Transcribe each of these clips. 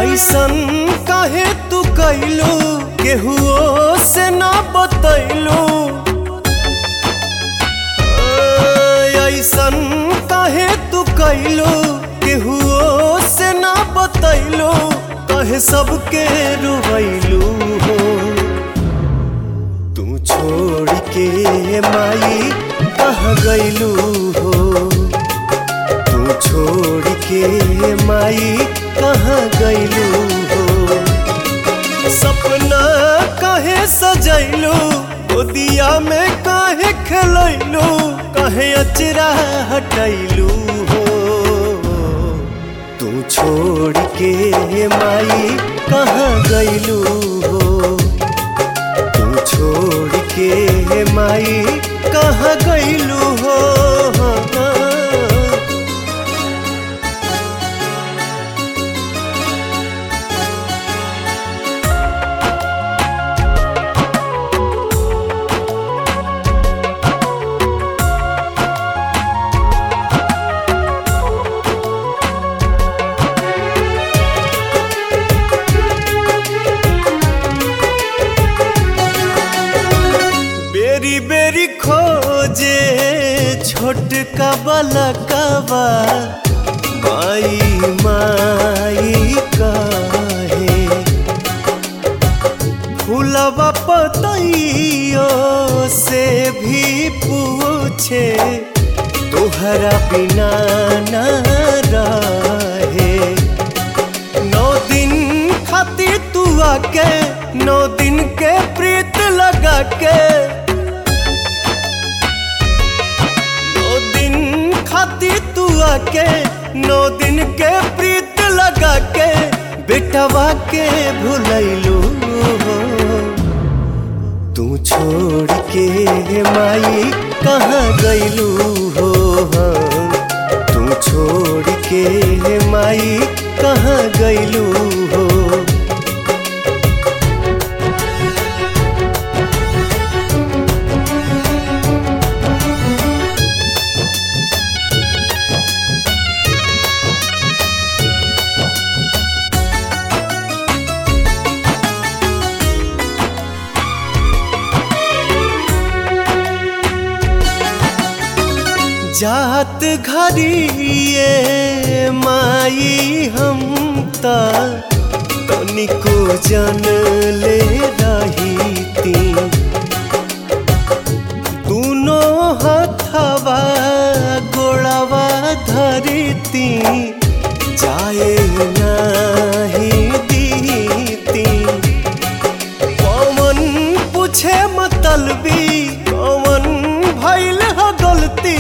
ऐसन काहे तू कैलू केहुओ से ना बतैलू ऐसन काहे तू कैलू केहुओ से ना बतैलू कहे सबके रुवैलू हो तू छोड़ के माई कहाँ गैलू हो तू छोड़ के माई कहाँ गैलू हो सपना काहे सजैलू गोदिया में काहे खेलैलू काहे अचरा हटैलू हो तू छोड़ के माई कहाँ गैलू हो तू छोड़ के माई कहाँ गैलू हो बेरी बेरी खोजे छोटका बलकवा माई माई काहे फूलवा पतइयो से भी पूछे तोहरा बिना ना रहे नौ दिन खातिर तू आके नौ दिन के प्रीत लगा के नौ दिन खातिर तू आके नौ दिन के प्रीत लगा के बेटवा के भुलैलू हो तू छोड़ के माई कहाँ गैलू हो तू छोड़ के माई कहाँ गैलू हो जात घरिए माई हम त तनिको जन ले रही ती दूनो हथवा गोड़वा धरती जाए नाही दीती कौन पूछे मतलबी कौन भैल ह गलती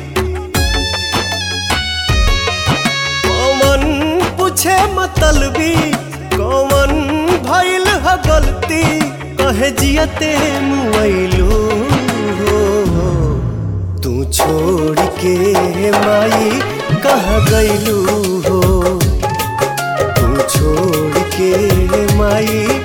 कौन पूछे मतलबी कौन भैल ह गलती कहे जियते मुआइलू हो तू छोड़ के माई कहाँ गैलू हो तू छोड़ के माई